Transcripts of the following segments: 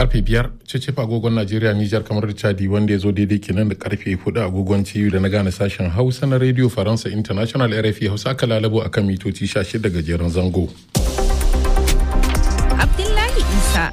karfe biyar cece agogon najeriya nijar kamar da chadi wanda ya zo daidai kenan da karfe hudu agogon ciyu da na gane sashen hausa na radio faransa international rfi hausa aka lalabo akan mitoci 16 gajeren zango abdullahi isa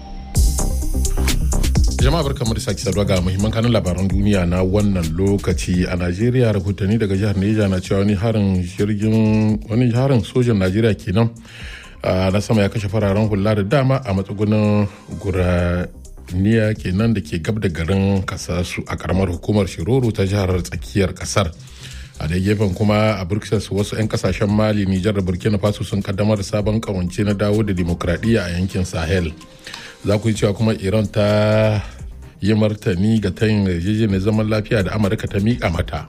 jama'a barka da sake saduwa ga muhimman kanun labaran duniya na wannan lokaci a najeriya rahotanni daga jihar neja na cewa wani harin jirgin wani harin sojan najeriya kenan na sama ya kashe fararen hula da dama a matsugunan guraniya kenan da ke gab da garin kasasu a karamar hukumar shiroro ta jihar tsakiyar kasar a da gefen kuma a bruxelles wasu 'yan kasashen mali nijar da burkina faso sun kaddamar da sabon kawance na dawo da demokradiyya a yankin sahel za ku yi cewa kuma iran ta yi martani ga tayin yarjejeniyar zaman lafiya da amurka ta miƙa mata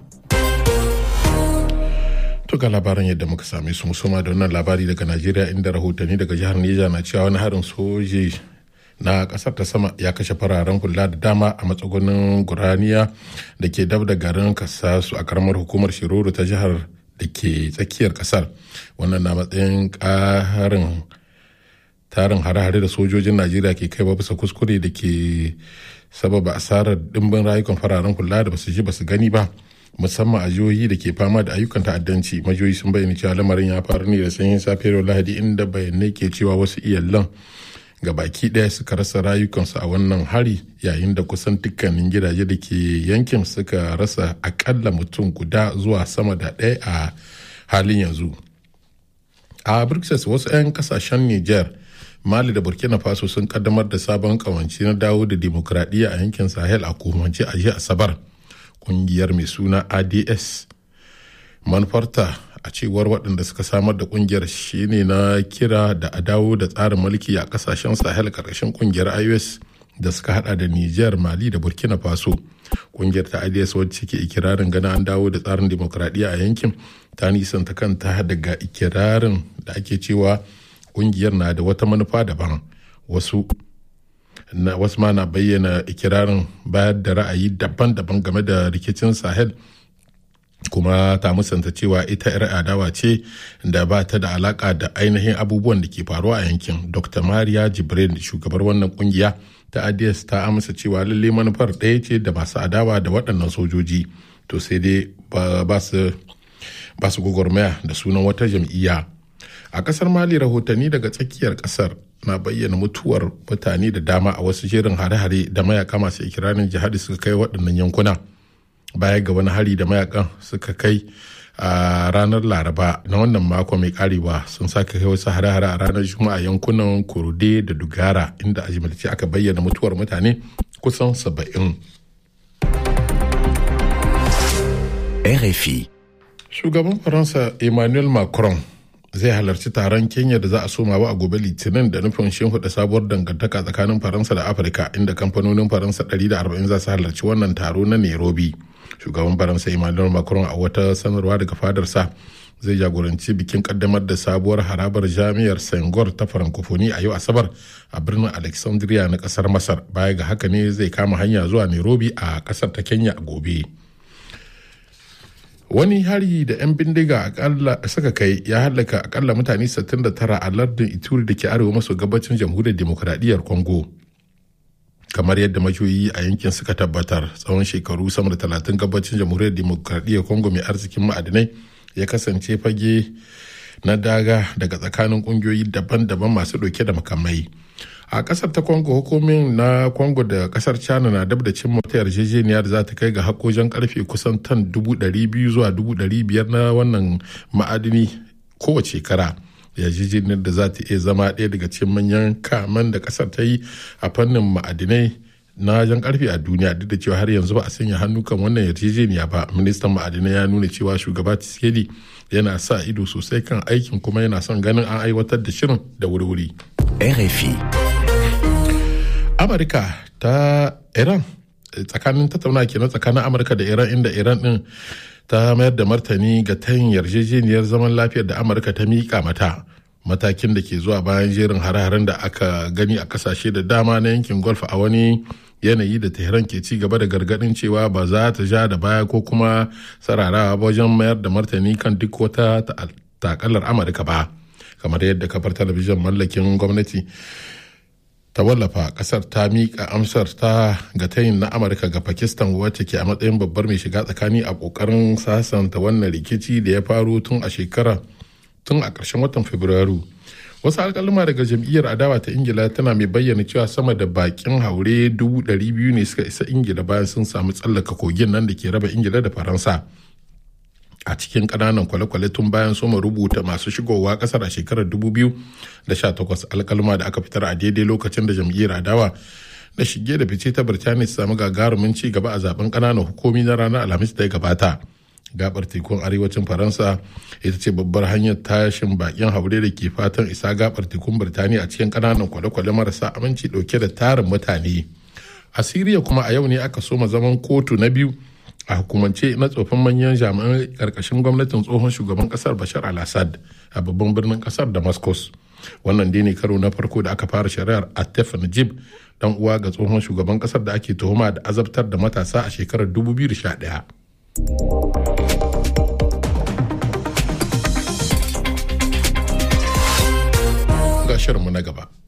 to ga labaran yadda muka same su musamman da wannan labari daga najeriya inda rahotanni daga jihar neja na cewa wani harin soji na kasar ta sama ya kashe fararen hula da dama a matsugunin guraniya da ke dab da garin kasasu a karamar hukumar shiroro ta jihar da ke tsakiyar kasar wannan na matsayin karin tarin hare-hare da sojojin najeriya ke kai bisa kuskure da ke sababa asarar dimbin rayukan fararen hula da basu ji basu gani ba musamman a jihohi da ke fama da ayyukan ta'addanci majiyoyi sun bayyana cewa lamarin ya faru ne da sanyin safiyar lahadi inda bayanai ke cewa wasu iyalan ga baki ɗaya suka rasa rayukansu a wannan hari yayin da kusan dukkanin gidaje da ke yankin suka rasa akalla mutum guda zuwa sama da ɗaya a halin yanzu a bruxelles wasu 'yan kasashen niger mali da burkina faso sun kaddamar da sabon kawance na dawo da demokradiyya a yankin sahel a komance a jiya asabar kungiyar mai suna ads manufarta a cewar waɗanda suka samar da kungiyar shine na kira da a dawo da tsarin mulki a kasashen sahel karkashin kungiyar ios da suka hada da niger mali da burkina faso kungiyar ta ads wacce ke ikirarin gana an dawo da tsarin demokradiyya a yankin ta nisanta kanta daga ikirarin da ake cewa kungiyar na da wata manufa daban wasu na wasu ma na bayyana ikirarin bayar da ra'ayi daban-daban game da rikicin sahel kuma ta musanta cewa ita 'yar adawa ce da ba ta da alaka da ainihin abubuwan da ke faruwa a yankin dr maria jibril shugabar wannan kungiya ta ads ta amsa cewa lalle manufar ɗaya ce da masu adawa da waɗannan sojoji to sai dai ba su gwagwarmaya da sunan wata jam'iyya a kasar mali rahotanni daga tsakiyar kasar na bayyana mutuwar mutane da dama a wasu jerin hare-hare da mayaka masu ikirarin jihadi suka kai waɗannan yankuna baya ga wani hari da mayakan suka kai a ranar laraba na wannan mako mai karewa sun sake kai wasu hare-hare a ranar juma'a yankunan kurde da dugara inda a jimilce aka bayyana mutuwar mutane kusan saba'in. RFI shugaban faransa emmanuel macron zai halarci taron kenya da za a soma a gobe litinin da nufin shimfiɗa sabuwar dangantaka tsakanin faransa da afirka inda kamfanonin faransa 140 za su halarci wannan taro na nairobi shugaban faransa emmanuel macron a wata sanarwa daga fadarsa zai jagoranci bikin kaddamar da sabuwar harabar jami'ar sangor ta francophonie a yau asabar a birnin alexandria na kasar masar baya ga haka ne zai kama hanya zuwa nairobi a kasar ta kenya a gobe wani hari da 'yan bindiga akalla suka kai ya hallaka akalla mutane 69 a lardin ituri da ke arewa maso gabacin jamhuriyar demokuraɗiyyar congo kamar yadda majoyi a yankin suka tabbatar tsawon shekaru sama da 30 gabacin jamhuriyar demokuraɗiyyar congo mai arzikin ma'adinai ya kasance fage na daga daga tsakanin kungiyoyi daban-daban masu ɗauke da makamai a kasar ta congo hukumin na congo da kasar china na dab da cimma wata yarjejeniya da za ta kai ga hakojan karfe kusan tan 200 zuwa 500 na wannan ma'adini kowace shekara yarjejeniyar da za ta iya zama ɗaya daga cikin manyan kaman da kasar ta yi a fannin ma'adinai na jan karfe a duniya duk da cewa har yanzu ba a sanya hannu kan wannan yarjejeniya ba ministan ma'adinai ya nuna cewa shugaba tshisekedi yana sa ido sosai kan aikin kuma yana son ganin an aiwatar da shirin da wuri-wuri RFI. amurka ta iran tsakanin tattauna kenan tsakanin amurka da iran inda iran din ta mayar da martani ga tayin yarjejeniyar zaman lafiyar da amurka ta miƙa mata matakin da ke zuwa bayan jerin hare-haren da aka gani a kasashe da dama na yankin golf a wani yanayi da tehran ke ci gaba da gargadin cewa ba za ta ja da baya ko kuma sararawa wajen mayar da martani kan duk wata takalar amurka ba kamar yadda kafar talabijin mallakin gwamnati ta wallafa kasar ta miƙa amsar ta ga tayin na amurka ga pakistan wacce ke a matsayin babbar mai shiga tsakani a ƙoƙarin sasanta wannan rikici da ya faru tun a shekara tun a ƙarshen watan fabrairu wasu alƙaluma daga jam'iyyar adawa ta ingila tana mai bayyana cewa sama da bakin haure dubu ɗari biyu ne suka isa ingila bayan sun samu tsallaka kogin nan da ke raba ingila da faransa a cikin ƙananan kwale-kwale tun bayan soma rubuta masu shigowa ƙasar a shekarar 2018 alkalma da aka fitar a daidai lokacin da jam'iyyar adawa da shige da fice ta birtaniya su samu gagarumin ci gaba a zaben ƙananan hukumi na ranar alhamis da ya gabata gabar tekun arewacin faransa ita ce babbar hanyar tashin bakin haure da ke fatan isa gabar tekun birtaniya a cikin ƙananan kwale-kwale marasa aminci ɗauke da tarin mutane a siriya kuma a yau ne aka soma zaman kotu na biyu a hukumance na tsofin manyan jami'an karkashin gwamnatin tsohon shugaban kasar bashar al-assad a babban birnin kasar damascus wannan dai ne karo na farko da aka fara shari'ar atef najib dan uwa ga tsohon shugaban kasar da ake tuhuma da azabtar da matasa a shekarar 2011 ga shirinmu na gaba